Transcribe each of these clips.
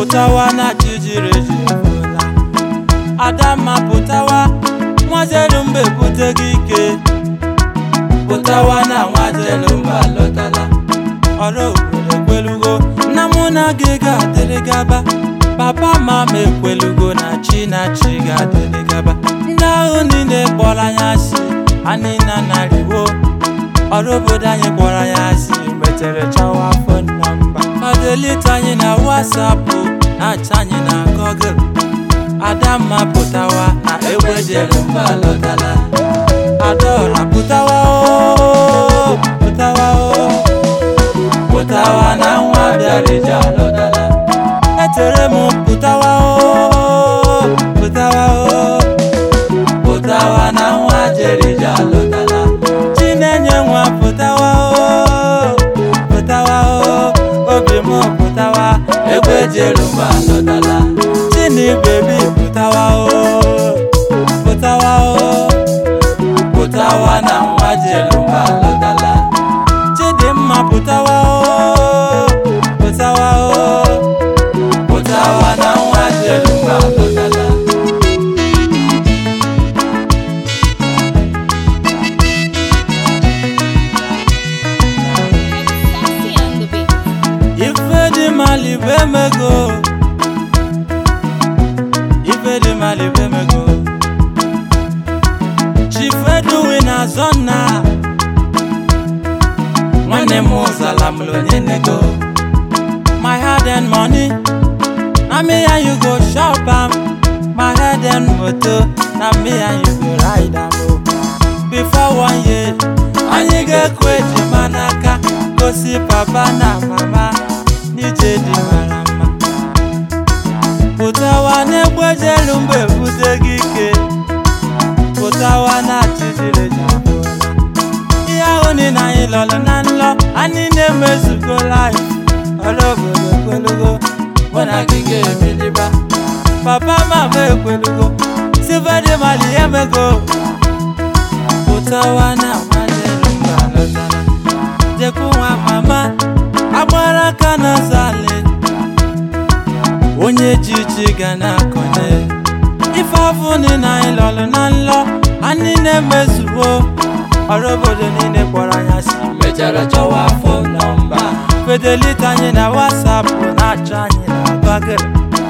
pụtawa na chi jiri eji efuola adamma pụtawa nwazelu mba ebuteghị ike pụtawa na nwazelu mba alọtala ọrụ obodo ekwelugo nna mụ na gị ga-adịrị gaba papa mama ekwelugo na chi na chi ga-adịrị gaba ndị ahụ niile kpọrọ anyị asị anyị na narịwo ọrụ obodo anyị kpọrọ anyị asị metere chawa afọ nọmba ọ delete anyị na wasapụ na-acha anyị na gọgụl adamma pụtawa na egbejelu mba alọtala adaọra pụtawa o pụtawa o pụtawa na nwa bịara ije alọtala etere m pụtawa o pụtawa o pụtawa na nwa jere ije alọtala chinenye nwa pụtawa o pụtawa o obi m pụtawa egbe jere mba alọtala chini bebi pụtawa o pụtawa o pụtawa na nwa jere mba alọtala chidimma pụtawa o pụtawa o pụtawa na nwa jere mba alọtala Sexy on the beat. ife dị mali bụ emego ife dị mali bụ emego chifeduwi na zọna nwanne m ụzala m onye nego my head and money na me and you go shop am my head and moto na me and you go ride am o before one year anyị ga-ekwe ejima n'aka gosi papa na mama n'ije dị mara mma pụtawa na-egbejelu mgbe ebute gị ike pụtawa na chijiri ejibola ihe ahụ niile anyị lọrọ na nlọ anyị na-emezugo life ọrụ obodo ekwelugo mụ na gị ga-ebiliba papa mama ekwelugo sivedi mali emego pụtawa na nwanelu mba lọtara jekwu nwa mama agbara aka n'azali onye ji ji ga na-akọnye ife afụ niile anyị lọrọ na nlọ anyị na-emezuo ọrụ obodo niile kpọrọ anyị asị mechara chọwa afọ nọmba fedelite anyị na wasapụ na-achọ anyị na bagịrị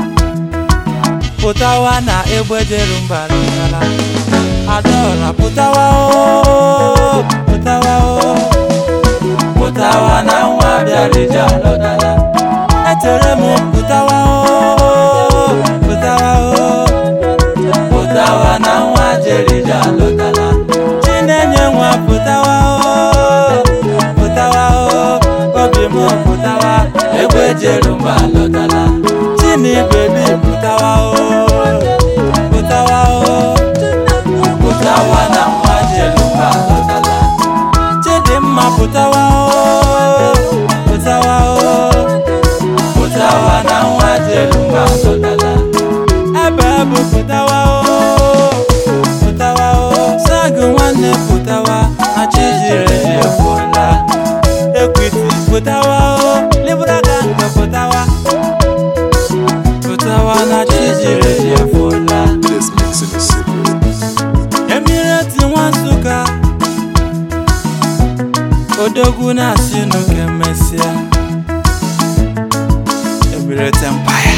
pụtawa na egbejeru mba lọtara adaọra pụtawa o pụtawa o pụtawa na nwa bịara ije alọtala etere m pụtawa o pụtawa o pụtawa na nwa jere ije alọtala chinenye nwa pụtawa o pụtawa o obi m pụtawa egbe jeru mba alọtala chini bebi pụtawa o pụtawa o pụtawa na nwa jere mba alọtala chidimma pụtawa o pụtawa o pụtawa na nwa jere mba alọtala ebe bụ pụtawa o pụtawa o sagụ nwanne pụtawa na chijiri eji efuola ekwiti pụtawa o libra gang pụtawa pụtawa na chijiri eji efuola This mixing is secret. emireti nwa nsụka odogwu na-asị n'oke mesịa emireti empire